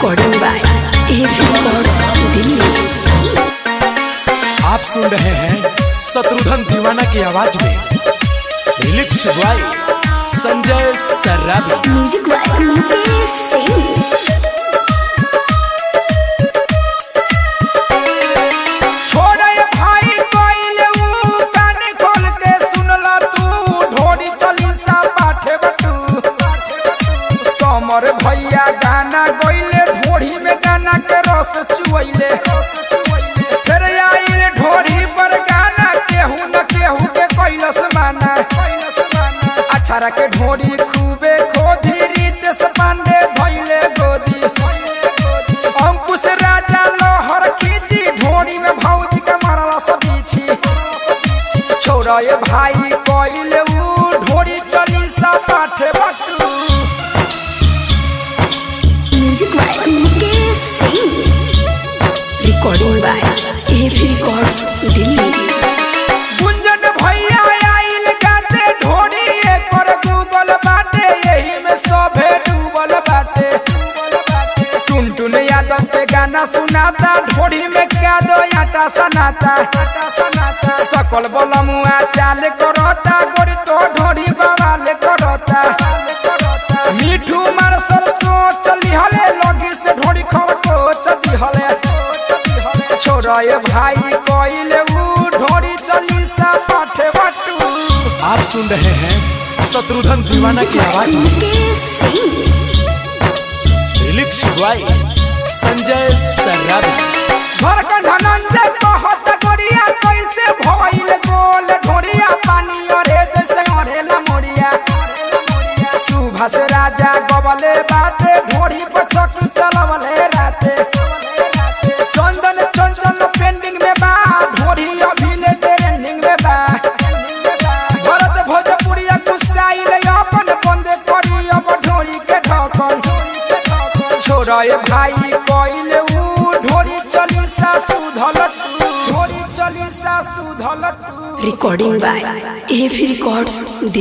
recording by F records Delhi आप सुन रहे हैं शत्रुघ्न दीवाना की आवाज में lyrics by Sanjay Sarrabi music by Mukesh Singh छोड़े भाई कोइले ऊ कान खोल के सुनला तू ढोरी चली सा पाठे बटू समर भैया गाना गोइले ढोरी में गाना के रस चुइले फिर आइले ढोरी पर गाना केहू न केहू के कैलस माना अछारा के ढोरी खूबे खोदी रीत से पांडे धैले गोदी अंकुश राजा लोहर खींची ढोरी में भौजी के मारला सबीछी छोरा ये भाई कोइले ऊ ढोरी चली सा पाठे बटू music by Mukesh Singh recording by F records Delhi Gunjan भैया आइल गाते ढोरी एकर गूगल बाटे यही में सभे डूबल बाटे टुनटुन यादव के गाना सुनाता ढोरी में क्या दो आटा सनाता सकल बलमुआ चाल करता गोरी तो ढोरी बवाल करता मिठू मारसल सोच लिहले लगी से ढोरी खरकोच दिहले छोरा ये भाई कोइले ऊ ढोरी चली सा पाठे बटू आप सुन रहे हैं शत्रुघ्न दीवाना की आवाज में मुकेश सिंह लिरिक्स बॉय संजय सर्राबी धड़कन धनंजय कहत गोरिया कैसे भइल गोल ढोरिया पानी अरे जैसे अरेला मोरिया सुभाष राजा गबले बाटे ढोरी पर चौकी चलवले राते चंदन चंचल पेंडिंग में बा ढोरी अभी ले ट्रेंडिंग में बा भरत भोजपुरिया गुस्साइल अपन बंद करी अब ढोरी के ढकन छोरा ये भाई कोइले ऊ ढोरी चली सा सुधल ढोरी चली सा सुधल रिकॉर्डिंग बाय एफ रिकॉर्ड्स